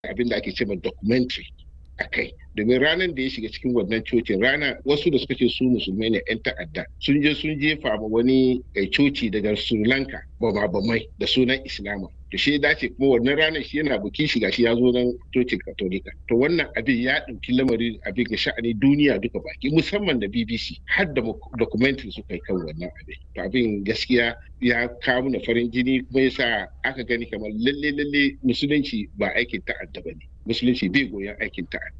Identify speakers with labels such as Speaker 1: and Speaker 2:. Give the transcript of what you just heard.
Speaker 1: abin da ake cewa documentary a kai domin ranar da ya shiga cikin wannan cocin rana wasu da suka ce su musulmai ne 'yan ta'adda sun je sun jefa ma wani coci daga sri lanka bamai da sunan islama to shi dace kuma wannan ranar shi yana bukin shiga shi ya zo nan cocin katolika to wannan abin ya ɗauki lamari abin ga sha'ani duniya duka baki musamman da bbc har da documentary suka yi kan wannan abin to abin gaskiya ya kawo na farin jini kuma yasa aka gani kamar lalle lalle musulunci ba aikin ta'adda ba ne musulunci bai goyon aikin ta'adda